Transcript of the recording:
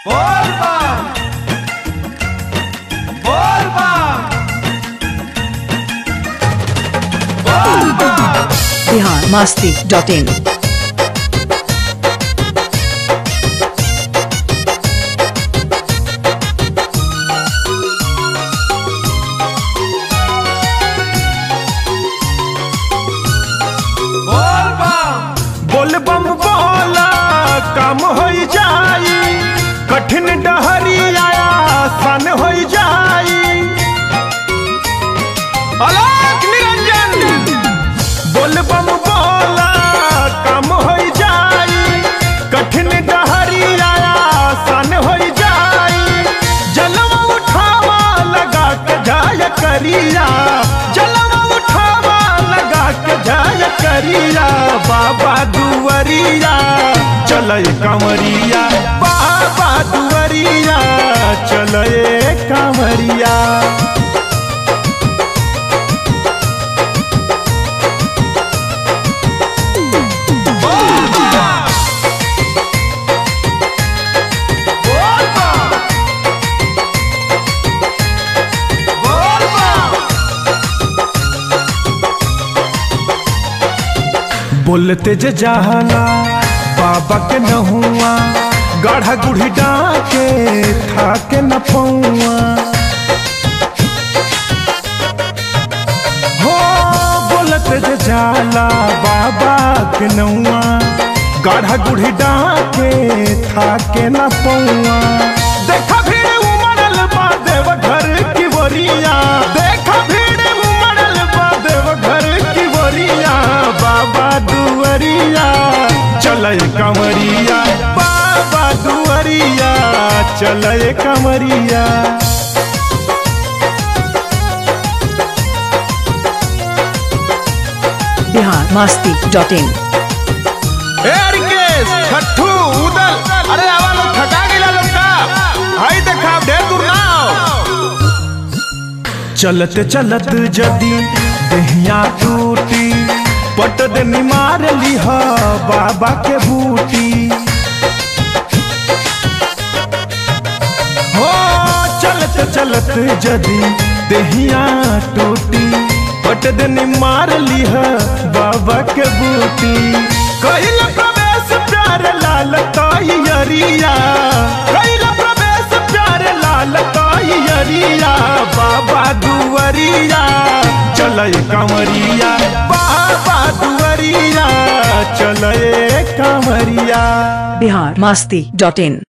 Volva! Volva! Bihar Masti dot in Volva! बोलबम बोला काम हो जाई कठिन डहरिया आसान हो जाई अलोक निरंजन बोलबम बोला काम हो जाई कठिन डहरिया आसान हो जाई जलवा उठावा लगा के जाय करिया जलवा उठावा लगा के जाय करिया बाबा दुवरिया चलय कंवरिया बाबा दुवरिया चलय कंवरिया Volva! Volva! बोलते जे जहाना बाबा के न हुआ गाढ़ा गुढ़ी डाके था के न पौआ हो बोलते जे जाला बाबा के नौआ गाढ़ा गुढ़ी डाके था के न पौआ देखा भीड़ उमड़ल बा देव घर की बोरिया देखा भीड़ उमड़ल बा देव घर की बोरिया बाबा दुवरिया चलय कमरिया बाबा दुवरिया चलय कमरिया बिहार मास्ती डॉट इन ए रिकेश छट्टू उदल अरे आवा लोग थका गेला लोग का हाय देखा ढेर दूर ना आओ। चलत चलत जदी देहिया टूटी पट देनी मार लिह बाबा के बूटी हो चलत चलत जदी देहिया टूटी पट देनी मार लिह बाबा के बूटी कहिल प्रवेश प्यार लाल अरिया कहिल प्रवेश प्यार लाल अरिया बाबा दुवरिया चलय कंवरिया बाबा दुवरिया चलय कंवरिया बिहार मास्ती डॉट इन